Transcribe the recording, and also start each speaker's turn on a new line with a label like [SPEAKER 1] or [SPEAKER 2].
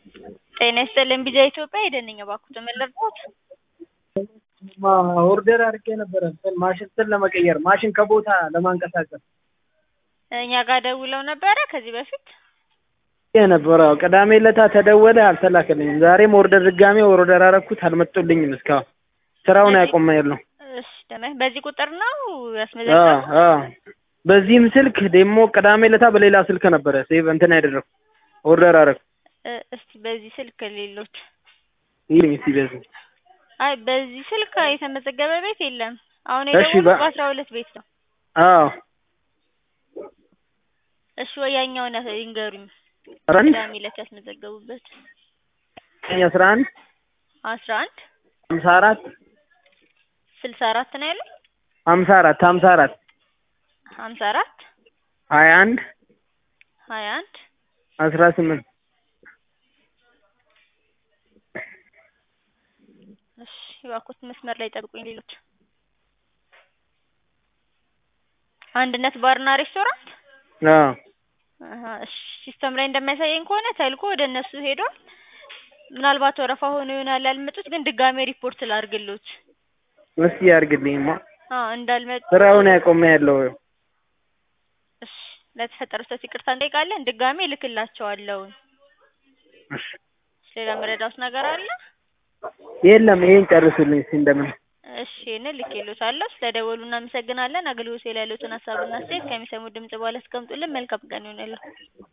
[SPEAKER 1] ጤና ይስጥልኝ ቢጃ ኢትዮጵያ ሄደንኝ እባክዎትን ምን ልርዳዎት?
[SPEAKER 2] ኦርደር አድርጌ ነበረ እንትን ማሽን እንትን ለመቀየር ማሽን ከቦታ ለማንቀሳቀስ
[SPEAKER 1] እኛ ጋር ደውለው ነበረ ከዚህ በፊት
[SPEAKER 2] ነበረ ቅዳሜ ዕለት ተደወለ አልተላከልኝም። ዛሬም ኦርደር ድጋሜ ኦርደር አደረኩት አልመጡልኝም እስካሁን ስራውን ያቆመ ያለው
[SPEAKER 1] እሺ ደህና በዚህ ቁጥር ነው ያስመዘገቡት?
[SPEAKER 2] በዚህም ስልክ ደግሞ ቅዳሜ ዕለታ በሌላ ስልክ ነበረ ሴቭ እንትን ያደረኩ ኦርደር አደረኩ።
[SPEAKER 1] እ- እስቲ በዚህ ስልክ ሌሎች
[SPEAKER 2] ይልኝ እስቲ በዚህ
[SPEAKER 1] አይ በዚህ ስልክ የተመዘገበ ቤት የለም። አሁን
[SPEAKER 2] እሺ፣
[SPEAKER 1] የደወሉት
[SPEAKER 2] በ-
[SPEAKER 1] በአስራ ሁለት ቤት ነው።
[SPEAKER 2] አዎ
[SPEAKER 1] እሺ ወያኛውን ይንገሩኝ።
[SPEAKER 2] ረን
[SPEAKER 1] ቅዳሜ ዕለት ያስመዘገቡበት
[SPEAKER 2] አስራ አንድ
[SPEAKER 1] አስራ አንድ
[SPEAKER 2] ሀምሳ አራት
[SPEAKER 1] ስልሳ አራት ነው ያለው
[SPEAKER 2] ሀምሳ አራት ሀምሳ አራት
[SPEAKER 1] ሀምሳ አራት
[SPEAKER 2] ሀያ አንድ
[SPEAKER 1] ሀያ አንድ
[SPEAKER 2] አስራ ስምንት
[SPEAKER 1] እሺ እባክዎት መስመር ላይ ጠብቁኝ። ሌሎች አንድነት ባርና ሬስቶራንት
[SPEAKER 2] አዎ
[SPEAKER 1] አሀ፣ እሺ ሲስተም ላይ እንደሚያሳየኝ ከሆነ ተልኮ ወደ እነሱ ሄዷል። ምናልባት ወረፋ ሆኖ ይሆናል ያልመጡት፣ ግን ድጋሜ ሪፖርት ላድርግሎት።
[SPEAKER 2] እስቲ ያድርግልኝማ
[SPEAKER 1] አዎ እንዳልመጡ
[SPEAKER 2] ስራውን ያቆመ ያለው
[SPEAKER 1] እሺ ለተፈጠረው ስህተት ይቅርታ እንጠይቃለን። ድጋሜ እልክላቸዋለሁ።
[SPEAKER 2] እሺ
[SPEAKER 1] ሌላ መረዳት ነገር አለ?
[SPEAKER 2] የለም ይሄን ጨርሱልኝ እስቲ እንደምን
[SPEAKER 1] እሺ ይሄንን ልኬልዎታለሁ። ስለደወሉ እናመሰግናለን። አገልግሎት ላይ ያሉትን ሀሳብና አስተያየት ከሚሰሙት ድምጽ በኋላ አስቀምጡልን። መልካም ቀን ይሁንልዎ።